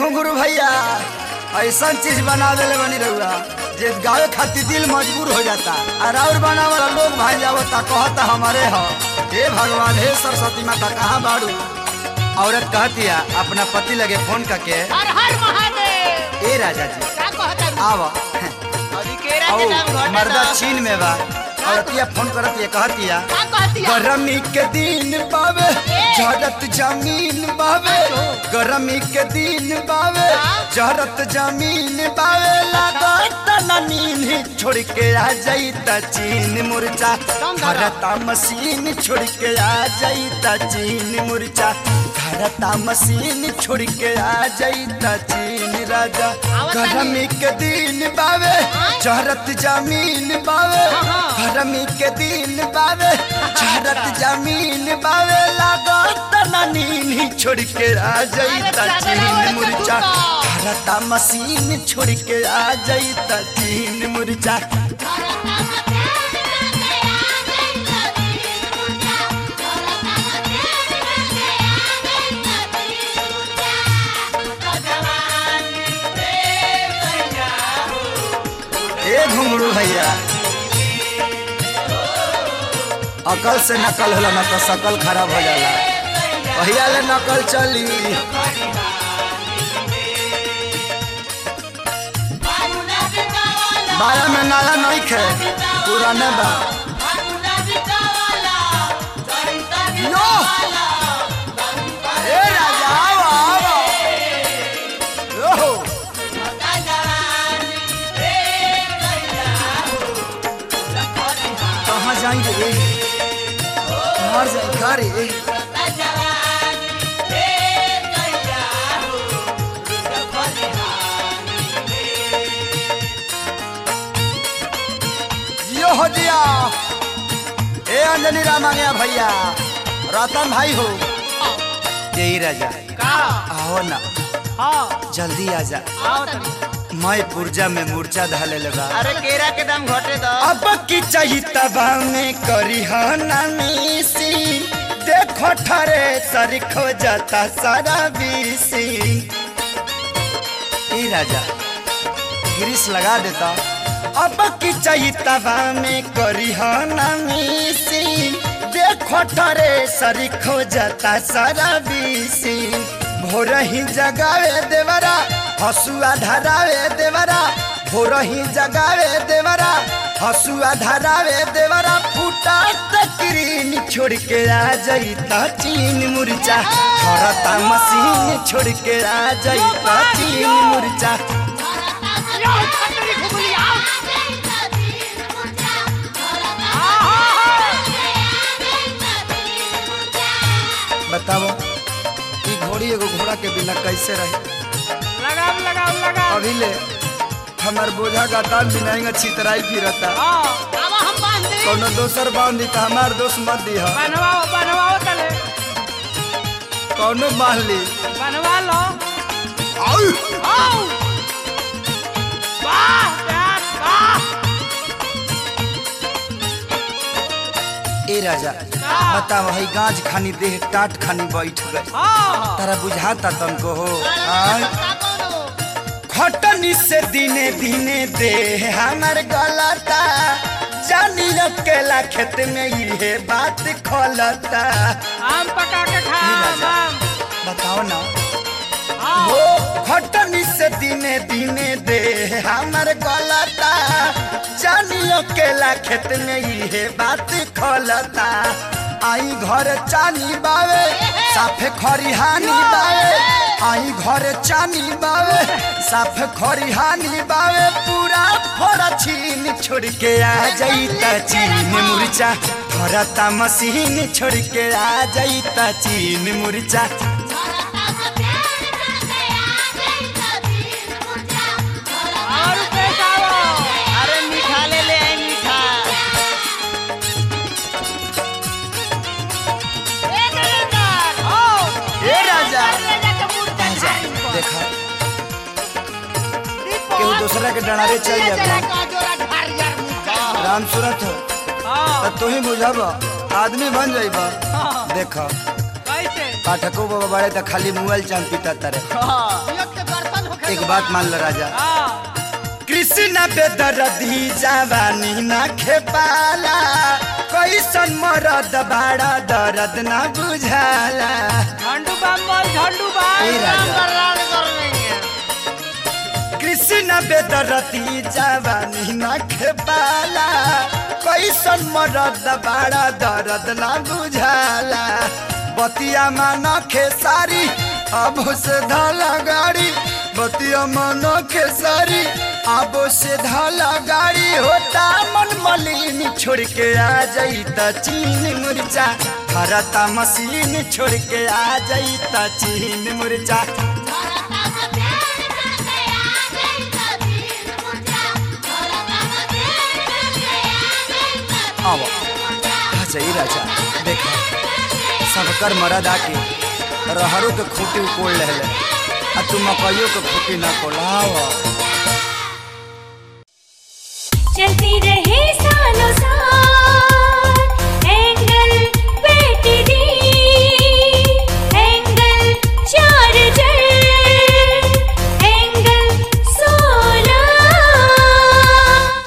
घुंघरू भैया ऐसा चीज बना देले बनी रहुआ जे गावे खातिर दिल मजबूर हो जाता और और बना वाला लोग भाई जावता कहता हमारे हो हे भगवान हे सरस्वती माता कहाँ बाड़ू औरत कहती है अपना पति लगे फोन करके हर हर महादेव ए राजा जी का कहता है आव अभी केरा औ के नाम घटे मर्दा दो। चीन में बा औरतिया फोन करती है कहती है का कहती है गरमी के दिन बावे झरत जमीन बावे गरमी के दिन बावे झरत जमीन बावे लागत न नींद छोड़ के आ जाई त चीन मुरचा धरता मशीन छोड़ के आ जाई त चीन मुरचा धरता मशीन छोड़ के आ जाई त चीन राजा गरमी के दिन बावे झरत जमीन बावे गरमी के दिन बावे झरत जमीन बावे लागत न नींद छोड़ के आ जाई त चीन मुरचा धरता मशीन छोड़ के आ जाई त चीन मुरचा ए घुंगरू भैया अकल से नकल होला ना तो शकल खराब हो जाला भैया ले नकल चली बाया में नाला नहीं खे पुराने बा यो ए राजा आओ आओ यो कहाँ जाएंगे रे कहाँ जाए का रे जियो हो जिया ए अंजनी राम आ गया भैया रतन भाई हो यही राजा का आओ ना हाँ जल्दी आ जा आओ तनी मैं पुर्जा में मूर्छा धाले लगा अरे केरा के दाम घटे दो अब की चाहिए तबा में करी नामी देखो ठरे सर खो जाता सारा बीसी ए राजा गिरीश लगा देता अब की चाहिए तबा में करी नामी देखो ठरे सर खो जाता सारा बीसी भोर ही जगावे देवरा हसुआ धरावे देवरा भोर ही जगावे देवरा हसुआ धरावे देवरा फूटा तकरीन छोड़ के आ जाई ता चीन मुरचा थरता मशीन छोड़ के आ जाई ता चीन मुरचा बताओ ई घोड़ी एगो घोड़ा के बिना कैसे रहे लगाओ लगाओ लगाओ अभी ले हमार बोझा का तान बिनाएंगा छितराई फिरता हाँ अब हम बांध दे कोनो दोसर बांध दी त हमार दोस्त मत दी बनवाओ बनवाओ तले कौनो बांध ली बनवा लो आउ! आओ वाह यार वाह ए राजा बताओ हई गाज खानी देह टाट खानी बैठ गए हाँ तारा बुझाता तुमको हो आय? खटनी से दिने दिने देह हमार गलता जानी अकेला खेत में ये बात खोलता आम पका के खा ये राजा। आम बताओ ना हाँ हो खटनी से दिने दिने दे हमर गलता जानी अकेला खेत में ये बात खोलता आई घर चानी बावे साफे खरिहानी बावे आई घर चानी बावे साफे खरिहानी बावे पूरा फोड़ा छीन छोड़ के आ जाई त चीन मुरचा फरता मशीन छोड़ के आ जाई त चीन मुरचा और पैसा आओ अरे मीठा ले ले आई मीठा ए नरेंद्र ओ ए राजा ले जाके मुर्गा आजा, खाई इनको। देखा रिपोर्ट केहू दूसरा के डरारे चल ले जाता। चला का जोरा ढार यार मुर्गा। राम सूरत हो हाँ तो तू ही बुझब आदमी बन जाइब हाँ। देख कैसे पाठको बाबा बड़े तो खाली मोबाइल चांद पीता तारे हाँ के एक बात मान लो राजा हाँ कृष्ण बेदरदी जवानी न खेपाला कैसन मरद बाड़ा दर्द न बुझाला झंडू बम बोल झंडू बम ए राजा। राम कर राम कर नहीं है कृष्ण बेदरदी जवानी न खेपाला कैसन मरद बाड़ा दर्द न बुझाला बतिया मान खेसारी अब से धाला गाड़ी बतिया मान खेसारी अब से धाला गाड़ी होता मन मलिन छोड़ के आ जाई त चीन मुरचा खरता मशीन छोड़ के आ जाई त चीन मुरचा अब आ जाई राजा देखा सबकर मरद आके रहरों के खूटी उकोड़ लेले आ तू मकइयों के खूटी ना कोलाव चलती